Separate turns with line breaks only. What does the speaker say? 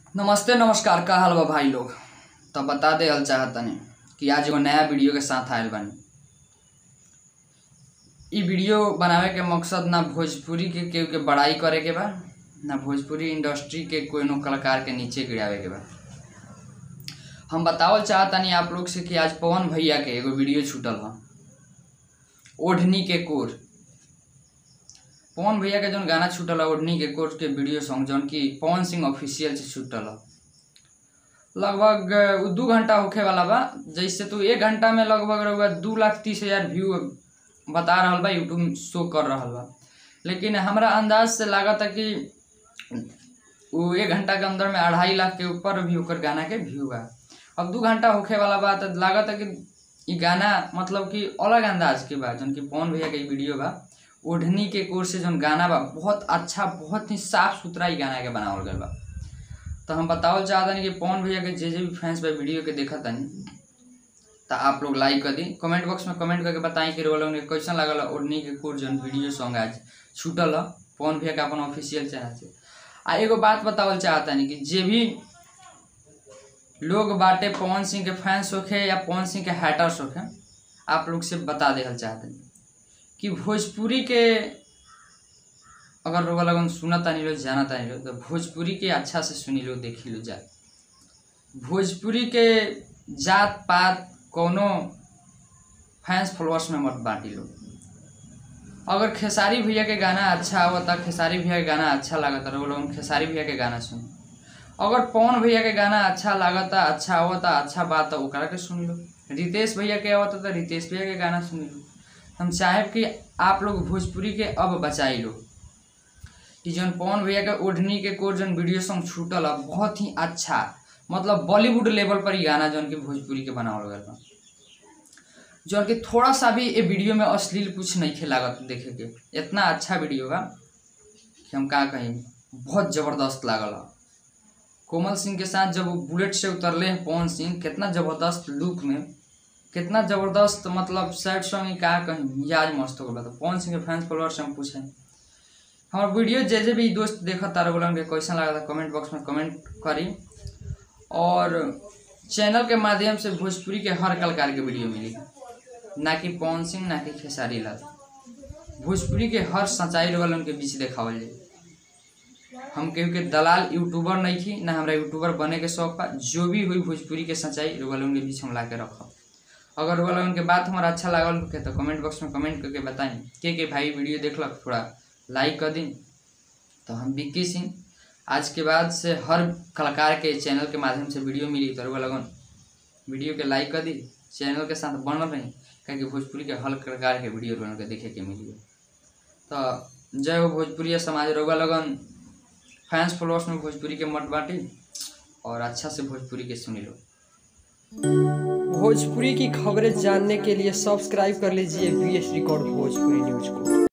नमस्ते नमस्कार का हाल बा भाई लोग तो बता दे हल चाहतनी कि आज एगो नया वीडियो के साथ आयल बानी इ वीडियो बनावे के मकसद ना भोजपुरी के केहू के बड़ाई करे के बा ना भोजपुरी इंडस्ट्री के कोनो कलाकार के नीचे गिरावे के बा हम बतावल चाहतनी आप लोग से कि आज पवन भैया के एगो वीडियो छूटल बा ओढ़नी के कोर पवन भैया के जौन गाना छूटल है ओढ़नी के कोर के वीडियो सॉन्ग जौन कि पवन सिंह ऑफिशियल से छूटल है लगभग उ दू घंटा होखे वाला बा जैसे तू एक घंटा में लगभग रहुआ दू लाख तीस हजार व्यू बता रहल बा यूट्यूब शो कर रहल बा लेकिन हमरा अंदाज से लागत है कि वो एक घंटा के अंदर में अढ़ाई लाख के ऊपर भी ओकर गाना के व्यू बा अब दू घंटा होखे वाला बा तो लागत है कि इ गाना मतलब कि अलग अंदाज के बा जौन कि पवन भैया के इ वीडियो बा ओढ़नी के कोर से जौन गाना बा बहुत अच्छा बहुत ही साफ सुथरा इ गाना के बनावल गल बा तो हम बतावल चाहतनी कि पवन भैया के जे जे भी फैंस बा वीडियो के देखत तनी तो आप लोग लाइक कर दी कमेंट बॉक्स में कमेंट करके बताएं कि रोल उन्हें कैसन लगल ओढ़नी के कोर जौन वीडियो सॉन्ग आज छूटल है पवन भैया के अपन ऑफिशियल चैनल से आ एगो बात बतावल चाहतनी कि जे भी लोग बाटे पवन सिंह के फैंस होखे या पवन सिंह के हैटर्स होखे आप लोग से बता देहल चाहतनी कि भोजपुरी के अगर रोगा लगन सुना तानी लो जाना तानी लो तो भोजपुरी के अच्छा से सुनी लो देखी लो जाए भोजपुरी के जात पात कोनो फैंस फॉलोअर्स में मत बांटी लो अगर खेसारी भैया के गाना अच्छा आवता खेसारी भैया के गाना अच्छा लागता रहो लोग खेसारी भैया के गाना सुन अगर पवन भैया के गाना अच्छा लागता अच्छा आवता अच्छा बात तो ओकरा के सुन लो रितेश भैया के आवता तो रितेश भैया के गाना सुन लो हम चाहे कि आप लोग भोजपुरी के अब बचाई लो कि जौन पवन भैया के ओढ़नी के कोर जौन वीडियो सॉन्ग छूटल है बहुत ही अच्छा मतलब बॉलीवुड लेवल पर ही गाना जौन कि भोजपुरी के बनावल गल बा जौन कि थोड़ा सा भी ये वीडियो में अश्लील कुछ नहीं खे लागत देखे के इतना अच्छा वीडियो बा कि हम का कहीं बहुत ज़बरदस्त लागल है कोमल सिंह के साथ जब वो बुलेट से उतरले हैं पवन सिंह कितना ज़बरदस्त लुक में कितना ज़बरदस्त मतलब सैड सॉन्ग ही का कहीं मिजाज मस्त हो गया तो पवन सिंह के फैंस फॉलोअर से हम पूछे हमार वीडियो जे जे भी दोस्त देखा तारा बोला उनके कैसा लगा था कमेंट बॉक्स में कमेंट करी और चैनल के माध्यम से भोजपुरी के हर कलाकार के वीडियो मिली ना कि पवन सिंह ना कि खेसारी लाल भोजपुरी के हर सच्चाई वाला उनके बीच देखावल जाए हम केहू के दलाल यूट्यूबर नहीं थी ना हमरा यूट्यूबर बने के शौक बा जो भी हुई भोजपुरी के सच्चाई वाला उनके बीच हम ला के रखब अगर वाला उनके बात हमारा अच्छा लागल होके तो कमेंट बॉक्स में कमेंट करके बताएं के के भाई वीडियो देखलक थोड़ा लाइक कर दी तो हम विक्की सिंह आज के बाद से हर कलाकार के चैनल के माध्यम से वीडियो मिली तो लगन वीडियो के लाइक कर दी चैनल के साथ बनल रही क्योंकि भोजपुरी के हर कलाकार के वीडियो बन के देखे के मिली तो जय हो भोजपुरी समाज रोगा लगन फैंस फॉलोअर्स में भोजपुरी के मत बांटी और अच्छा से भोजपुरी के सुनी लो
भोजपुरी की खबरें जानने के लिए सब्सक्राइब कर लीजिए B S record Bhojpuri news को